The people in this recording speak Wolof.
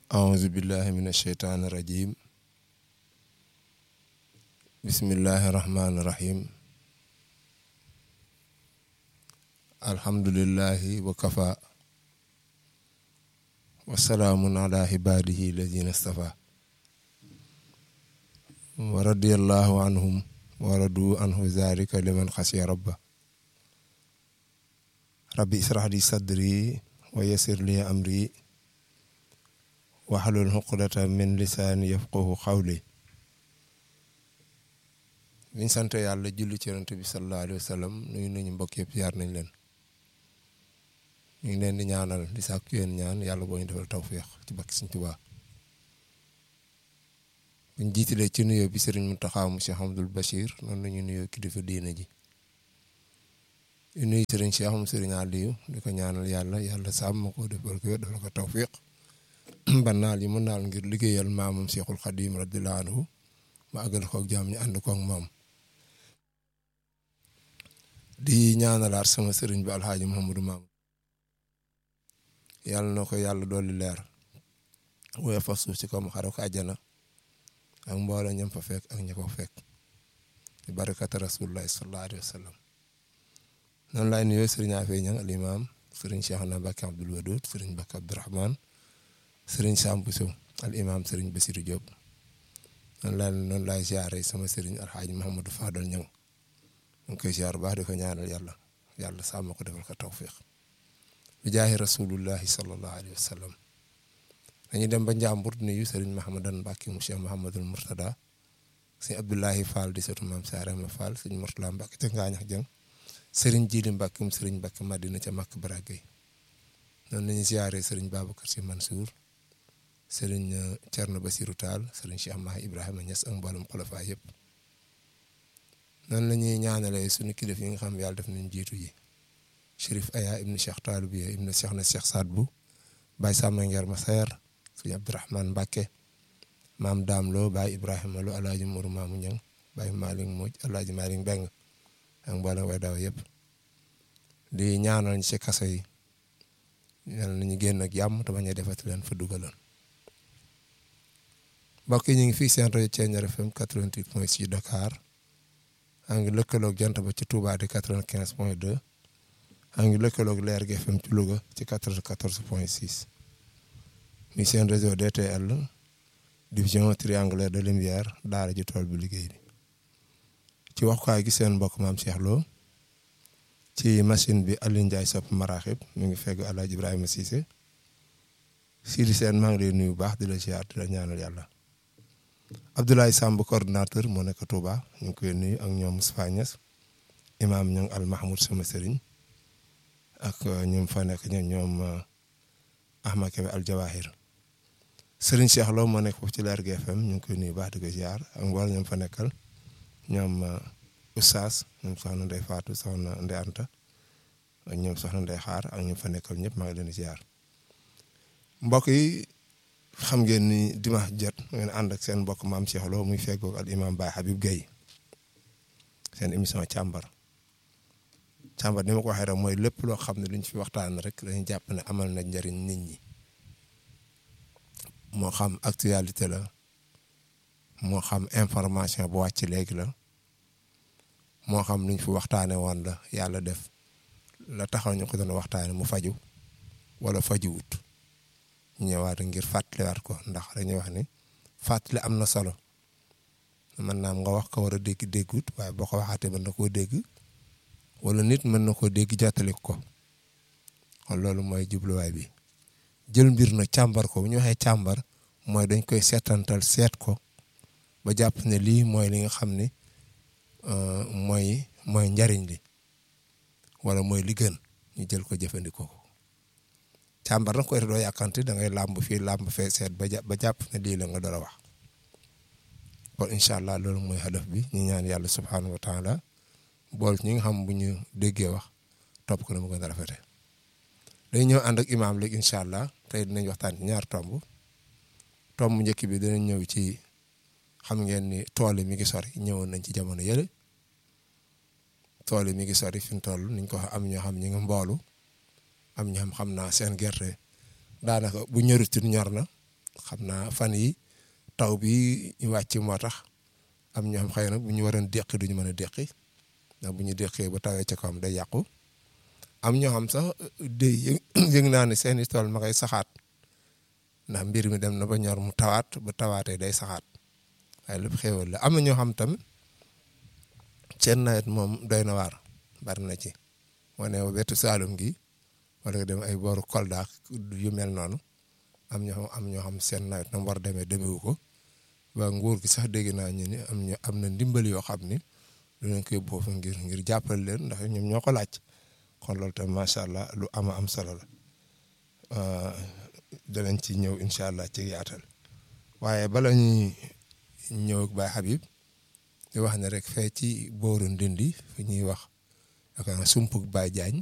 أعوذ بالله من الشيطان الرجيم بسم الله الرحمن الرحيم الحمد لله وكفى وسلام على عباده الذين اصطفى ورضي الله عنهم ورضوا عنه ذلك لمن خشي ربه ربي اشرح لي صدري ويسر لي أمري waxlul xuqdata min lisaani yafqahu xawli biñ sant yàlla julli ci yonent bi sallallahu alayhi wa sallam nuyu nañu mbokk yëpp yaar nañ leen ñu ngi leen di ñaanal di sàkku yéen ñaan yàlla boo ñu defal tawféex ci bakki Sëriñ Tuubaa buñ jiitalee ci nuyoo bi Sëriñ Muntaxa mu Cheikh Abdul Bachir noonu lañu nuyoo kilifa diina ji di nuyu Sëriñ Cheikh mu Sëriñ Aliyu di ko ñaanal yàlla yàlla sàmm ko defal ko defal ko tawféex ba naal yi mu naal ngir liggéeyal maamam Cheikhul Khadim radiyallahu anhu ma àggal ko ak jàmm ñu ànd ko ak moom di ñaanalaat sama sëriñ bi alxaaji Mouhamadou Maam yàlla na ko yàlla dolli leer woye fa suuf ci kom xare ko àjjana ak mbooloo ñam fa fekk ak ña ko fekk di barakata rasulullahi sallallahu alayhi wa sallam noonu laay nuyoo sëriñ Afee Ñang al imam sëriñ Cheikhna Mbacke Abdoul Wadoud sëriñ Mbacke Abdourahmane sëriñ Sambu Sow al imam sëriñ Bassirou Diop noonu laa noonu laay ziare sama sëriñ alxaaji Mahamadou Fadal Ñang mu ngi koy ziar baax di ko ñaanal yàlla yàlla sàmm ko defal ko tawfiq bi jaahi rasulullahi sallallahu alayhi wa sallam dañuy dem ba Njàmbur nuyu sëriñ Mahamadan Mbàkke mu Cheikh Mahamadul Murtada sëñ Abdoulahi Fall di sëtu maam Saarama Fall sëñ Murtala Mbàkke ca Ngaañax Jëng sëriñ Jili Mbàkke mu sëriñ Mbàkke Madina ca Makk Baragay noonu la ñuy ziare sëriñ Babacar Si Mansour sëriñ Thierno Basirou Tall sëriñ Cheikh Mahi Ibrahima Niass ak mboolem xulafa yëpp noonu la ñuy ñaanalee suñu kilif yi nga xam yàlla def nañ jiitu ji Chérif Aya ibnu Cheikh Taalib yi ibnu Cheikh na Cheikh Saad bu Baye Samba Ngeer Masayer sëriñ Abdourahmane Mbacke maam Daam Lo Baye Ibrahima Lo Alaaji Mourou Mamou Ñang Baye Malick Moj Alaaji Malick Mbeng ak mboolem way daw yëpp di ñaanal ñu ci kaso yi yàlla nañu génn ak jàmm te bañ a defati leen fa dugaloon mbokk yi ñu ngi fii seen rajo Thiéniere FM 88.6 Dakar a ngi lëkkaloog jant ba ci Touba di 95.2 a ngi lëkkaloog Leer gi FM ci Louga ci 94.6 mi seen réseau DTL division triangulaire de lumière daara ji tool bi liggéey bi ci waxukaay gi seen mbokk maam Cheikh Lo ci machine bi Aliou Ndiaye sopp maraaxib mi ngi fegg El Hadj Ibrahima Cissé Sidi Sène maa ngi lay nuyu baax di la ziar di la ñaanal yàlla Abdoulaye Samb coordinateur moo nekk Touba ñu ngi koy nuyu ak ñoom Moustapha Niass imaam ñoom Al Mahmoud sama sëriñ ak ñoom fa nekk ñoom ñoom Ahmad Kebe Al Jawahir sëriñ Cheikh Lo moo nekk foofu ci Leer GFM ñu ngi koy nuyu baax di ko ziar ak mboolem ñoom fa nekkal ñoom Oustaz ñoom soxna Ndeye Fatou soxna Ndeye Anta ak ñoom soxna Ndeye Xaar ak ñoom fa nekkal ñëpp maa ngi leen di ziar mbokk yi. xam ngeen ni dimanche jot ngeen ànd ak seen mbokk maam Cheikh Lo muy feggoog al imam Baye Habib Gueye seen émission càmbar càmbar ni ma ko waxee rek mooy lépp loo xam ne luñ fi waxtaan rek dañuy jàpp ne amal na njëriñ nit ñi moo xam actualité la moo xam information bu wàcc léegi la moo xam luñ fi waxtaane woon la yàlla def la taxaw ñu ko doon waxtaane mu faju wala fajuwut ñëwaat ngir fàttaliwaat ko ndax dañuy wax ni fàttali am na solo mën naa nga wax ko war a dégg déggut waaye boo ko waxaatee mën na koo dégg wala nit mën na koo dégg jottali ko kon loolu mooy jubluwaay bi jël mbir na càmbar ko bu ñu waxee càmbar mooy dañ koy seetantal seet ko ba jàpp ne lii mooy li nga xam ne mooy mooy njariñ li wala mooy li gën ñu jël ko jëfandikoo ko. càmbar nag koy doo yàkkanti da ngay làmb fii làmb fee seet ba ba jàpp ne lii la nga door a wax kon incha allah loolu mooy hadaf bi ñu ñaan yàlla subhanahu wa taala bool ñi nga xam bu ñu déggee wax topp ko na mu gën a rafete dañ ñëw ànd ak imaam léegi incha allah tey dinañ waxtaan ci ñaar tomb tomb njëkk bi dinañ ñëw ci xam ngeen ni tool yi mi ngi sori ñëwoon nañ ci jamono yële tool yi mi ngi sori fi mu toll niñ ko am ñoo xam ñi nga mboolu am ñoo xam xam naa seen gerte daanaka bu ñorutin ñor na xam naa fan yi taw bi ñu wàcc moo tax am ñoo xam xëy na bu ñu waroon déqi duñu mën a déqi ndax bu ñu déqee ba tawee ca kawam day yàqu am ñoo xam sax day yëg naa ne seeni tool ma koy saxaat ndax mbir mi dem na ba ñor mu tawaat ba tawaatee day saxaat waaye lépp xéewal la am na ñoo xam tamit seen nawet moom doy na waar bari na ci moo ne wetu Saalum gi wala nga dem ay booru Kolda yu mel noonu am ñoo xam am ñoo xam seen nawet na mu war a demee demewu ko waa nguur gi sax dégg naa ñu ni am ñu am na ndimbal yoo xam ni dinañ ko yóbbu foofu ngir ngir jàppale leen ndax ñoom ñoo ko laaj kon loolu tam macha allah lu ama am solo la danañ ci ñëw incha allah ci yaatal waaye bala ñuy ñëw ak Baye Habib di wax ne rek fee ci booru Ndindi fi ñuy wax yaakaar naa sumpug Baye Diagne